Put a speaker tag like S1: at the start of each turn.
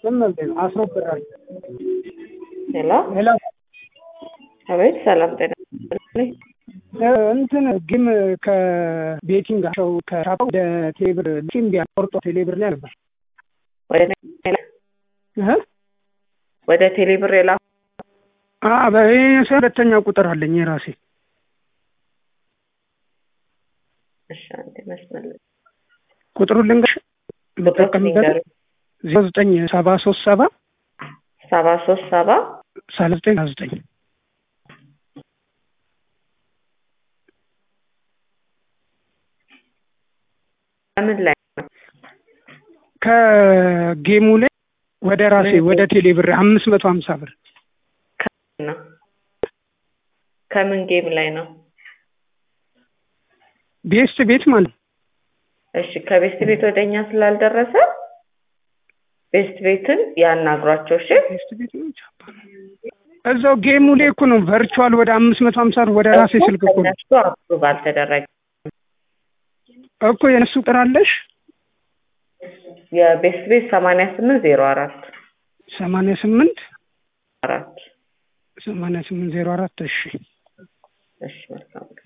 S1: ዝም ብለህ ነው አስሮብራል።
S2: ሄሎ
S1: ሄሎ
S2: አቤት፣ ሰላም ጤና ይስጥልኝ።
S1: እንትን ግን ከቤቲንግ ቸው ከሻፓ ወደ ቴሌብር ሊምቢያ ቆርጦ ቴሌብር ላይ ነበር
S2: ወደ
S1: እ
S2: ወደ ቴሌብር የላ
S1: አ በይሄ ሁለተኛ ቁጥር አለኝ የራሴ
S2: እሺ፣ አንዴ መስመር ላይ
S1: ቁጥሩን ልንገርሽ የምጠቀምበት ዜሮ ዘጠኝ ሰባ ሶስት ሰባ
S2: ሰባ ሶስት ሰባ
S1: ሰላሳ ዘጠኝ ሰላሳ ዘጠኝ
S2: ምን ላይ ነው?
S1: ከጌሙ ላይ ወደ ራሴ ወደ ቴሌብር አምስት መቶ ሀምሳ ብር
S2: ነው ከምን ጌም ላይ ነው?
S1: ቤስት ቤት ማለት ነው።
S2: እሺ ከቤስት ቤት ወደኛ ስላልደረሰ ቤስት ቤትን ያናግሯቸው። እሺ
S1: ቤስት ቤት ነው ቻፓ ነው። እዛው ጌሙ ላይ እኮ ነው ቨርቹዋል ወደ አምስት መቶ ሀምሳ ብር ወደ ራሴ ስልክ እኮ ነው
S2: እነሱ አፕሩቭ አልተደረገ
S1: እኮ የነሱ ቁጥር አለሽ
S2: የቤስት ቤት ሰማንያ ስምንት ዜሮ አራት
S1: ሰማንያ ስምንት
S2: አራት
S1: ሰማንያ ስምንት ዜሮ አራት እሺ
S2: እሺ መልካም